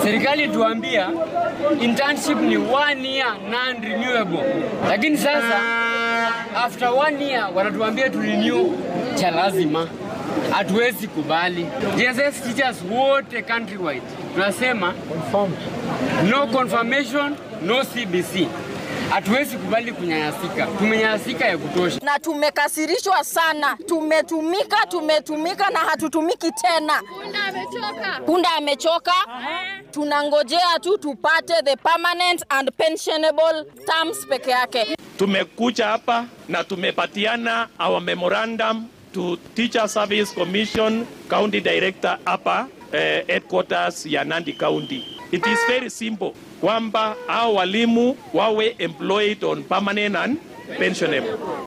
serikali tuambia internship ni one year non renewable, lakini sasa after one year wanatuambia tu renew cha lazima. Hatuwezi kubali. JSS teachers wote countrywide tunasema no confirmation, no CBC. Hatuwezi kubali kunyanyasika, tumenyanyasika ya kutosha. na tumekasirishwa sana. Tumetumika, tumetumika na hatutumiki tena. Punda amechoka. Punda amechoka. Tunangojea tu tupate the permanent and pensionable terms peke yake. Tumekuja hapa na tumepatiana our memorandum to Teacher Service Commission County Director hapa eh, headquarters ya Nandi County. It is very simple kwamba hao walimu wawe employed on permanent and pensionable.